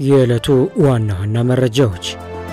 የዕለቱ ዋና ዋና መረጃዎች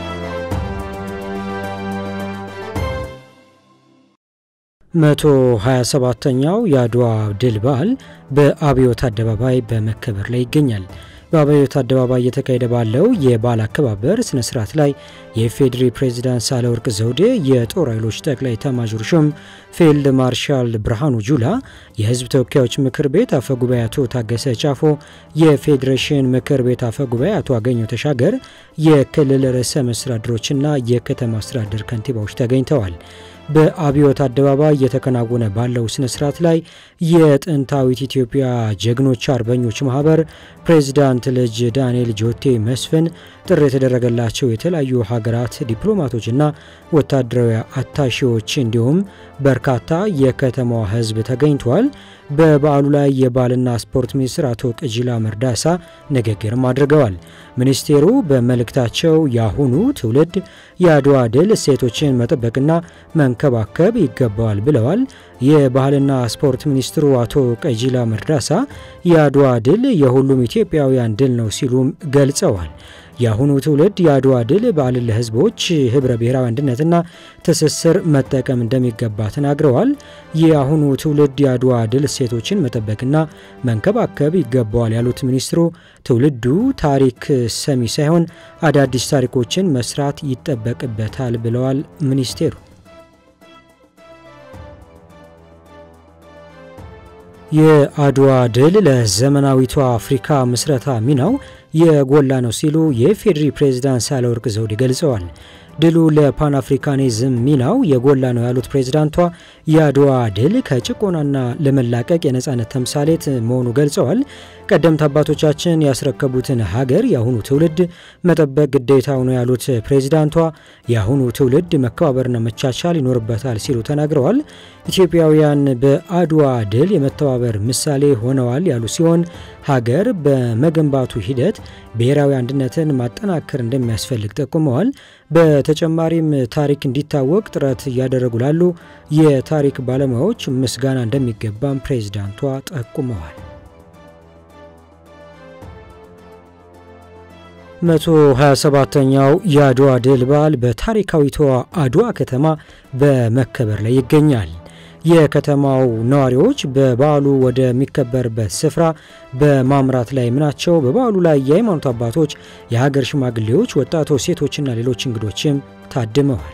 መቶ 27ተኛው የአድዋ ድል በዓል በአብዮት አደባባይ በመከበር ላይ ይገኛል። በአብዮት አደባባይ እየተካሄደ ባለው የበዓል አከባበር ስነ ስርዓት ላይ የኢፌዴሪ ፕሬዚዳንት ሳህለወርቅ ዘውዴ፣ የጦር ኃይሎች ጠቅላይ ኤታማዦር ሹም ፊልድ ማርሻል ብርሃኑ ጁላ፣ የህዝብ ተወካዮች ምክር ቤት አፈ ጉባኤ አቶ ታገሰ ጫፎ፣ የፌዴሬሽን ምክር ቤት አፈ ጉባኤ አቶ አገኘው ተሻገር፣ የክልል ርዕሰ መስተዳድሮችና የከተማ አስተዳደር ከንቲባዎች ተገኝተዋል። በአብዮት አደባባይ እየተከናወነ ባለው ስነ ስርዓት ላይ የጥንታዊት ኢትዮጵያ ጀግኖች አርበኞች ማህበር ፕሬዚዳንት ልጅ ዳንኤል ጆቴ መስፍን፣ ጥሪ የተደረገላቸው የተለያዩ ሀገራት ዲፕሎማቶችና ወታደራዊ አታሺዎች እንዲሁም በርካታ የከተማዋ ህዝብ ተገኝተዋል። በበዓሉ ላይ የባህልና ስፖርት ሚኒስትር አቶ ቅጂላ መርዳሳ ንግግርም አድርገዋል። ሚኒስቴሩ በመልእክታቸው የአሁኑ ትውልድ የአድዋ ድል እሴቶችን መጠበቅና መንከባከብ ይገባዋል ብለዋል። የባህልና ስፖርት ሚኒስትሩ አቶ ቀጂላ መርዳሳ የአድዋ ድል የሁሉም ኢትዮጵያውያን ድል ነው ሲሉም ገልጸዋል። የአሁኑ ትውልድ የአድዋ ድል በዓልን ለህዝቦች ህብረ ብሔራዊ አንድነትና ትስስር መጠቀም እንደሚገባ ተናግረዋል። የአሁኑ ትውልድ የአድዋ ድል እሴቶችን መጠበቅና መንከባከብ ይገባዋል ያሉት ሚኒስትሩ ትውልዱ ታሪክ ሰሚ ሳይሆን አዳዲስ ታሪኮችን መስራት ይጠበቅበታል ብለዋል ሚኒስቴሩ። የአድዋ ድል ለዘመናዊቷ አፍሪካ ምስረታ ሚናው የጎላ ነው ሲሉ የኢፌዴሪ ፕሬዝዳንት ሳህለወርቅ ዘውዴ ገልጸዋል። ድሉ ለፓን አፍሪካኒዝም ሚናው የጎላ ነው ያሉት ፕሬዝዳንቷ የአድዋ ድል ከጭቆናና ለመላቀቅ የነጻነት ተምሳሌት መሆኑ ገልጸዋል። ቀደምት አባቶቻችን ያስረከቡትን ሀገር የአሁኑ ትውልድ መጠበቅ ግዴታው ነው ያሉት ፕሬዝዳንቷ የአሁኑ ትውልድ መከባበርና መቻቻል ይኖርበታል ሲሉ ተናግረዋል። ኢትዮጵያውያን በአድዋ ድል የመተባበር ምሳሌ ሆነዋል ያሉ ሲሆን ሀገር በመገንባቱ ሂደት ብሔራዊ አንድነትን ማጠናከር እንደሚያስፈልግ ጠቁመዋል። በተጨማሪም ታሪክ እንዲታወቅ ጥረት እያደረጉ ላሉ የታሪክ ባለሙያዎች ምስጋና እንደሚገባም ፕሬዝዳንቷ ጠቁመዋል። 127ኛው የአድዋ ድል በዓል በታሪካዊቷ አድዋ ከተማ በመከበር ላይ ይገኛል። የከተማው ነዋሪዎች በበዓሉ ወደሚከበርበት ስፍራ በማምራት ላይ ናቸው። በበዓሉ ላይ የሃይማኖት አባቶች፣ የሀገር ሽማግሌዎች፣ ወጣቶች፣ ሴቶችና ሌሎች እንግዶችም ታድመዋል።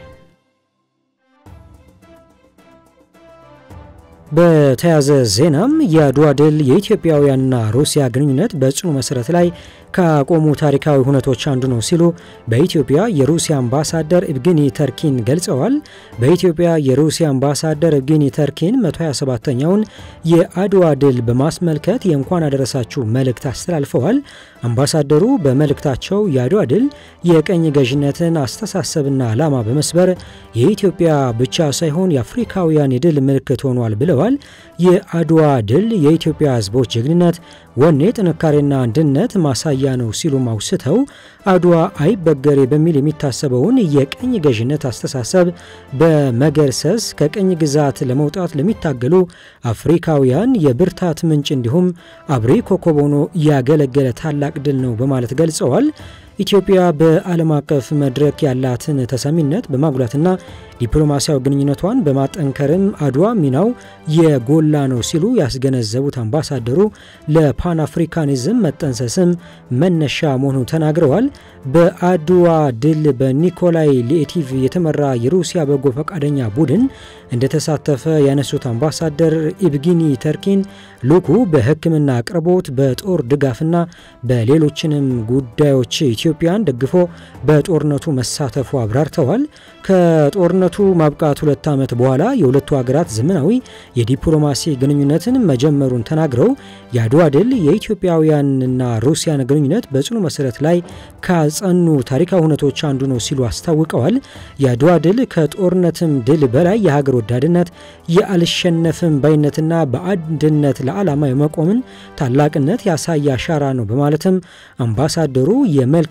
በተያዘ ዜናም የአድዋ ድል የኢትዮጵያውያንና ሩሲያ ግንኙነት በጽኑ መሰረት ላይ ካቆሙ ታሪካዊ ሁነቶች አንዱ ነው ሲሉ በኢትዮጵያ የሩሲያ አምባሳደር ኢቭጌኒ ተርኪን ገልጸዋል። በኢትዮጵያ የሩሲያ አምባሳደር ኢቭጌኒ ተርኪን 127ኛውን የአድዋ ድል በማስመልከት የእንኳን አደረሳችሁ መልእክት አስተላልፈዋል። አምባሳደሩ በመልእክታቸው የአድዋ ድል የቀኝ ገዥነትን አስተሳሰብና ዓላማ በመስበር የኢትዮጵያ ብቻ ሳይሆን የአፍሪካውያን የድል ምልክት ሆኗል ብለዋል። የአድዋ ድል የኢትዮጵያ ሕዝቦች ጀግንነት፣ ወኔ፣ ጥንካሬና አንድነት ማሳያ ነው ሲሉም አውስተው አድዋ አይበገሬ በሚል የሚታሰበውን የቀኝ ገዥነት አስተሳሰብ በመገርሰስ ከቀኝ ግዛት ለመውጣት ለሚታገሉ አፍሪካውያን የብርታት ምንጭ እንዲሁም አብሪ ኮከብ ሆኖ ያገለገለ ታላቅ ድል ነው በማለት ገልጸዋል። ኢትዮጵያ በዓለም አቀፍ መድረክ ያላትን ተሰሚነት በማጉላትና ዲፕሎማሲያዊ ግንኙነቷን በማጠንከርም አድዋ ሚናው የጎላ ነው ሲሉ ያስገነዘቡት አምባሳደሩ ለፓን አፍሪካኒዝም መጠንሰስም መነሻ መሆኑን ተናግረዋል። በአድዋ ድል በኒኮላይ ሊኤቲቭ የተመራ የሩሲያ በጎ ፈቃደኛ ቡድን እንደተሳተፈ ያነሱት አምባሳደር ኢቭጊኒ ተርኪን ልዑኩ በሕክምና አቅርቦት፣ በጦር ድጋፍና በሌሎችንም ጉዳዮች ኢትዮጵያን ደግፎ በጦርነቱ መሳተፉ አብራርተዋል። ከጦርነቱ ማብቃት ሁለት ዓመት በኋላ የሁለቱ ሀገራት ዘመናዊ የዲፕሎማሲ ግንኙነትን መጀመሩን ተናግረው የአድዋ ድል የኢትዮጵያውያንና ሩሲያን ግንኙነት በጽኑ መሰረት ላይ ካጸኑ ታሪካዊ እውነቶች አንዱ ነው ሲሉ አስታውቀዋል። የአድዋ ድል ከጦርነትም ድል በላይ የሀገር ወዳድነት፣ የአልሸነፍም ባይነትና በአንድነት ለዓላማ የመቆምን ታላቅነት ያሳየ አሻራ ነው በማለትም አምባሳደሩ የመልካም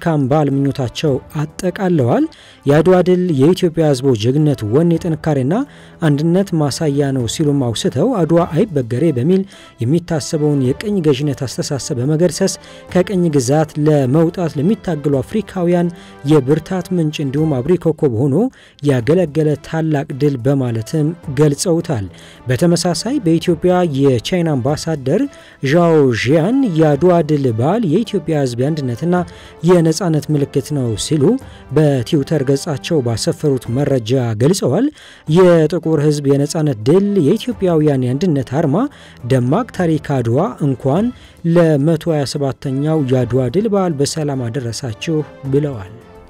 መልካም በዓል ምኞታቸው አጠቃለዋል። የአድዋ ድል የኢትዮጵያ ሕዝቦች ጀግንነት፣ ወኔ፣ ጥንካሬና አንድነት ማሳያ ነው ሲሉም አውስተው አድዋ አይበገሬ በሚል የሚታሰበውን የቅኝ ገዥነት አስተሳሰብ በመገርሰስ ከቅኝ ግዛት ለመውጣት ለሚታገሉ አፍሪካውያን የብርታት ምንጭ እንዲሁም አብሪ ኮከብ ሆኖ ያገለገለ ታላቅ ድል በማለትም ገልጸውታል። በተመሳሳይ በኢትዮጵያ የቻይና አምባሳደር ዣኦ ዢያን የአድዋ ድል በዓል የኢትዮጵያ ሕዝብ የአንድነትና የነጻነት ምልክት ነው ሲሉ በትዊተር ገጻቸው ባሰፈሩት መረጃ ገልጸዋል። የጥቁር ሕዝብ የነጻነት ድል የኢትዮጵያውያን የአንድነት አርማ ደማቅ ታሪክ አድዋ እንኳን ለ127ኛው የአድዋ ድል በዓል በሰላም አደረሳችሁ ብለዋል።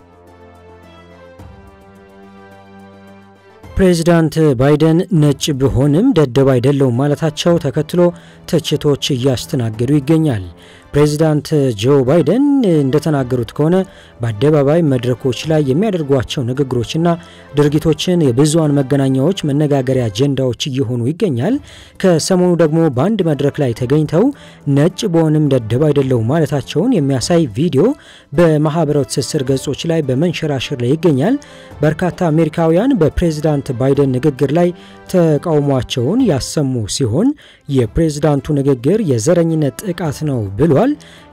ፕሬዚዳንት ባይደን ነጭ ብሆንም ደደብ አይደለውም ማለታቸው ተከትሎ ትችቶች እያስተናገዱ ይገኛል። ፕሬዚዳንት ጆ ባይደን እንደተናገሩት ከሆነ በአደባባይ መድረኮች ላይ የሚያደርጓቸው ንግግሮችና ድርጊቶችን የብዙሃን መገናኛዎች መነጋገሪያ አጀንዳዎች እየሆኑ ይገኛል። ከሰሞኑ ደግሞ በአንድ መድረክ ላይ ተገኝተው ነጭ በሆንም ደደብ አይደለሁም ማለታቸውን የሚያሳይ ቪዲዮ በማህበራዊ ትስስር ገጾች ላይ በመንሸራሸር ላይ ይገኛል። በርካታ አሜሪካውያን በፕሬዚዳንት ባይደን ንግግር ላይ ተቃውሟቸውን ያሰሙ ሲሆን የፕሬዝዳንቱ ንግግር የዘረኝነት ጥቃት ነው ብሏል።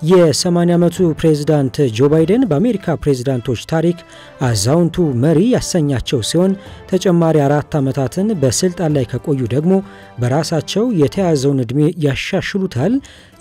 የ80 ዓመቱ ፕሬዝዳንት ጆ ባይደን በአሜሪካ ፕሬዝዳንቶች ታሪክ አዛውንቱ መሪ ያሰኛቸው ሲሆን ተጨማሪ አራት ዓመታትን በስልጣን ላይ ከቆዩ ደግሞ በራሳቸው የተያዘውን ዕድሜ ያሻሽሉታል።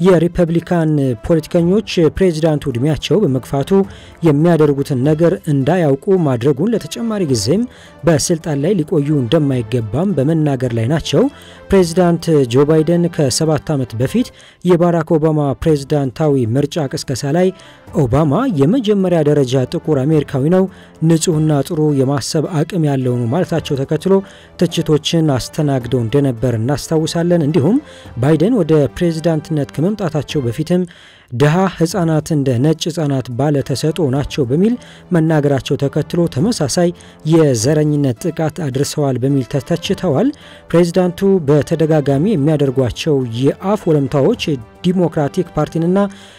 የሪፐብሊካን ፖለቲከኞች ፕሬዝዳንቱ ዕድሜያቸው በመግፋቱ የሚያደርጉትን ነገር እንዳያውቁ ማድረጉን ለተጨማሪ ጊዜም በስልጣን ላይ ሊቆዩ እንደማይገባም በመናገር ላይ ናቸው። ፕሬዚዳንት ጆ ባይደን ከሰባት ዓመት በፊት የባራክ ኦባማ ፕሬዝዳንታዊ ምርጫ ቅስቀሳ ላይ ኦባማ የመጀመሪያ ደረጃ ጥቁር አሜሪካዊ ነው፣ ንጹሕና ጥሩ የማሰብ አቅም ያለው ነው ማለታቸው ተከትሎ ትችቶችን አስተናግደው እንደነበር እናስታውሳለን። እንዲሁም ባይደን ወደ ፕሬዝዳንትነት ከመምጣታቸው በፊትም ድሃ ህጻናት እንደ ነጭ ህጻናት ባለ ተሰጥኦ ናቸው በሚል መናገራቸው ተከትሎ ተመሳሳይ የዘረኝነት ጥቃት አድርሰዋል በሚል ተተችተዋል። ፕሬዚዳንቱ በተደጋጋሚ የሚያደርጓቸው የአፍ ወለምታዎች ዲሞክራቲክ ፓርቲንና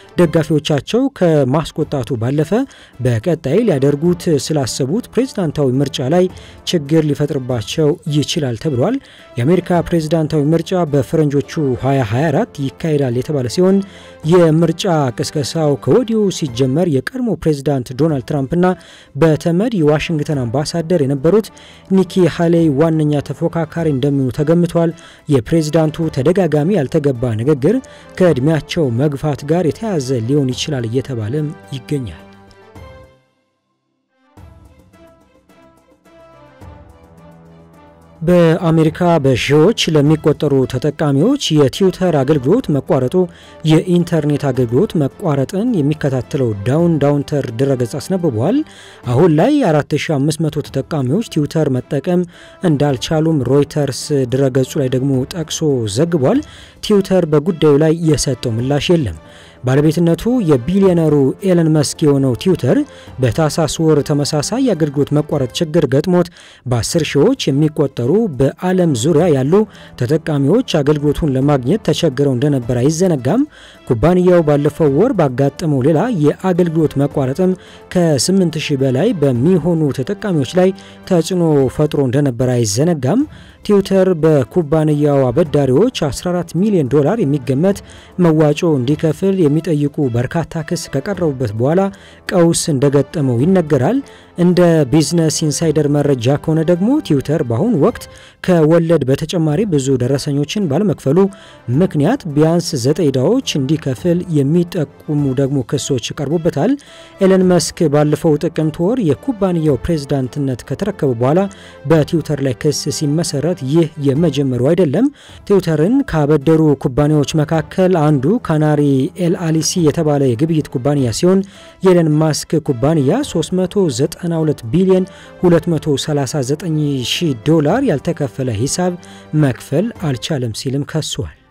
ደጋፊዎቻቸው ከማስቆጣቱ ባለፈ በቀጣይ ሊያደርጉት ስላሰቡት ፕሬዝዳንታዊ ምርጫ ላይ ችግር ሊፈጥርባቸው ይችላል ተብሏል። የአሜሪካ ፕሬዝዳንታዊ ምርጫ በፈረንጆቹ 2024 ይካሄዳል የተባለ ሲሆን የምርጫ ቅስቀሳው ከወዲሁ ሲጀመር የቀድሞ ፕሬዝዳንት ዶናልድ ትራምፕና በተመድ የዋሽንግተን አምባሳደር የነበሩት ኒኪ ሃሌይ ዋነኛ ተፎካካሪ እንደሚሆኑ ተገምቷል። የፕሬዝዳንቱ ተደጋጋሚ ያልተገባ ንግግር ከዕድሜያቸው መግፋት ጋር የተያያዘ ሊሆን ይችላል እየተባለም ይገኛል። በአሜሪካ በሺዎች ለሚቆጠሩ ተጠቃሚዎች የትዊተር አገልግሎት መቋረጡ የኢንተርኔት አገልግሎት መቋረጥን የሚከታተለው ዳውን ዳውንተር ድረገጽ አስነብቧል። አሁን ላይ 4500 ተጠቃሚዎች ትዊተር መጠቀም እንዳልቻሉም ሮይተርስ ድረገጹ ላይ ደግሞ ጠቅሶ ዘግቧል። ትዊተር በጉዳዩ ላይ የሰጠው ምላሽ የለም። ባለቤትነቱ የቢሊዮነሩ ኤለን መስክ የሆነው ትዊተር በታህሳስ ወር ተመሳሳይ የአገልግሎት መቋረጥ ችግር ገጥሞት በ10 ሺዎች የሚቆጠሩ በዓለም ዙሪያ ያሉ ተጠቃሚዎች አገልግሎቱን ለማግኘት ተቸግረው እንደነበር አይዘነጋም። ኩባንያው ባለፈው ወር ባጋጠመው ሌላ የአገልግሎት መቋረጥም ከ8000 በላይ በሚሆኑ ተጠቃሚዎች ላይ ተጽዕኖ ፈጥሮ እንደነበር አይዘነጋም። ትዊተር በኩባንያው አበዳሪዎች 14 ሚሊዮን ዶላር የሚገመት መዋጮ እንዲከፍል የሚጠይቁ በርካታ ክስ ከቀረቡበት በኋላ ቀውስ እንደገጠመው ይነገራል። እንደ ቢዝነስ ኢንሳይደር መረጃ ከሆነ ደግሞ ትዊተር በአሁኑ ወቅት ከወለድ በተጨማሪ ብዙ ደረሰኞችን ባለመክፈሉ ምክንያት ቢያንስ ዘጠኝ ዕዳዎች እንዲከፍል የሚጠቁሙ ደግሞ ክሶች ቀርቦበታል። ኤለን መስክ ባለፈው ጥቅምት ወር የኩባንያው ፕሬዝዳንትነት ከተረከቡ በኋላ በትዊተር ላይ ክስ ሲመሰረት ይህ የመጀመሪያው አይደለም። ትዊተርን ካበደሩ ኩባንያዎች መካከል አንዱ ካናሪ ኤል አሊሲ የተባለ የግብይት ኩባንያ ሲሆን የኤለን ማስክ ኩባንያ 392 ቢሊዮን 239 ሺህ ዶላር ያልተከፈለ ሂሳብ መክፈል አልቻለም ሲልም ከሷል።